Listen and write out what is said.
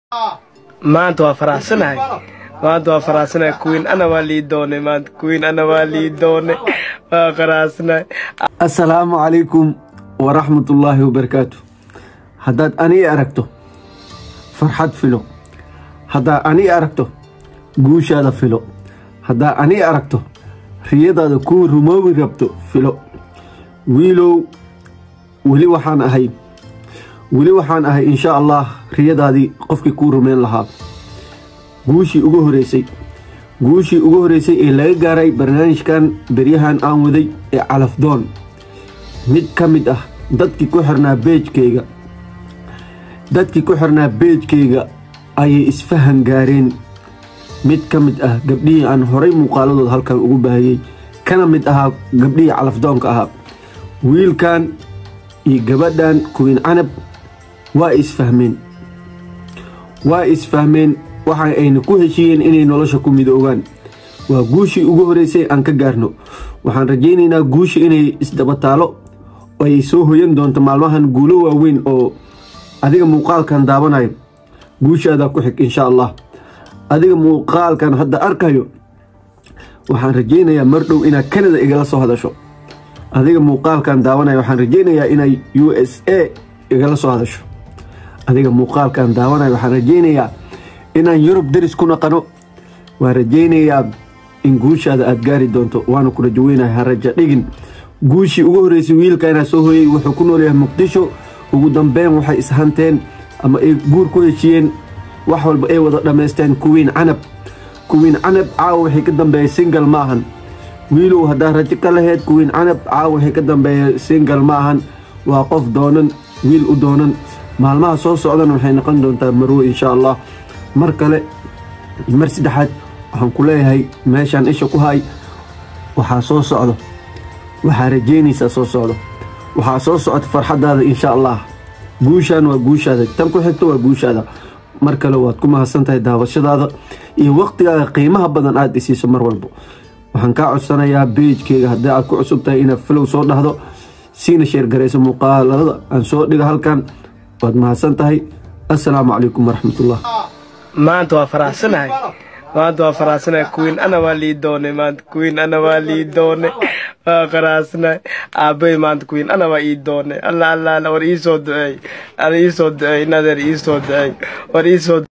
maanta waa faraxsanahay maanta waa faraxsanahay queen ana waa lii doonay maanta queen ana waa lii doonay waa faraxsanahay assalaamu calaykum waraxmatullaahi wabarakaatu haddaad anii aragto farxad filo haddaad anii aragto guushaada filo haddaad anii aragto riyadaada kuu rumoobi rabto filo wiilow weli waxaan ahay weli waxaan ahay insha allah riyadaadii qofkii kuu rumayn lahaa guushii ugu horeysay guushii ugu horeysay ee laga gaaray barnaamijkan beryahan aan waday ee calafdoon mid ka mid ah dadkii ku xirnaa beejkayga dadkii ku xirnaa beejkayga ayay isfahan gaareen mid ka mid ah gabdhihii aan horay muuqaaladooda halkan ugu baahiyey kana mid ahaa gabdhihii calafdoonka ahaa wiilkan iyo gabadhan kuwiin canab waa isfahmeen waa isfahmeen waxa ayna ku heshiiyeen inay nolosha ku midoogaan waa guushii ugu horeysay aan ka gaarno waxaan rajaynaynaa guusha inay isdabataalo ay soo hoyan doonto maalmahan guulo waaweyn oo adiga muuqaalkan daawanayo guushaadaa ku xig insha allah adiga muuqaalkan hadda arkayo waxaan rajaynayaa mar dhow inaad kanada igala soo hadasho adiga muuqaalkan daawanaya waxaan rajaynayaa inay u s a igala soo hadasho adiga muuqaalkan daawanaya waxaan rajaynayaa inaan yurub deris ku naqano waan rajaynayaa in guushaada aada gaari doonto waana ku rajaweynahay ha raja dhigin guushii ugu horeysay wiilka inaa soo hooyey wuxuu ku noolyahay muqdisho ugu dambeyn waxay ishanteen ama ay guur ku heshiyeen wax walba ay wada dhammaysteen kuwiin canab kuwiin canab caawa waxay ka dambeeyay singal ma ahan wiilow haddaa rajo ka laheyd kuwiin canab caawa waxay ka dambeeya singal ma ahan waa qof doonan wiil u doonan maalmaha soo socdana waxay noqon doontaa marwe insha allah mar kale mar saddexaad waxaan ku leeyahay meeshaan isha ku hay waxaa soo socdo waxaa rajeynaysaa soo socdo waxaa soo socota farxadaada insha allah guushaan waa guushaada tan ku xigto waa guushaada mar kale waad ku mahadsan tahay daawashadaada iyo waqtigaaga qiimaha badan aada isiiso mar walbo waxaan kaa codsanayaa beejkeyga haddii aad ku cusub tahay inaad filow soo dhahdo siina sheergarayso muuqaalada aan soo dhiga halkan waad mahadsan tahay assalaamu calaykum waraxmatullah maanta waa faraxsanahay maanta waa faraxsanahay queen ana waa lii doonay maanta queen ana waa lii doonay waa faraxsanahay aabay maanta queen ana waa ii doonay alla alla alla war iisoo duceey alla iisoo duceey nadeer iisoo duceey war iisoo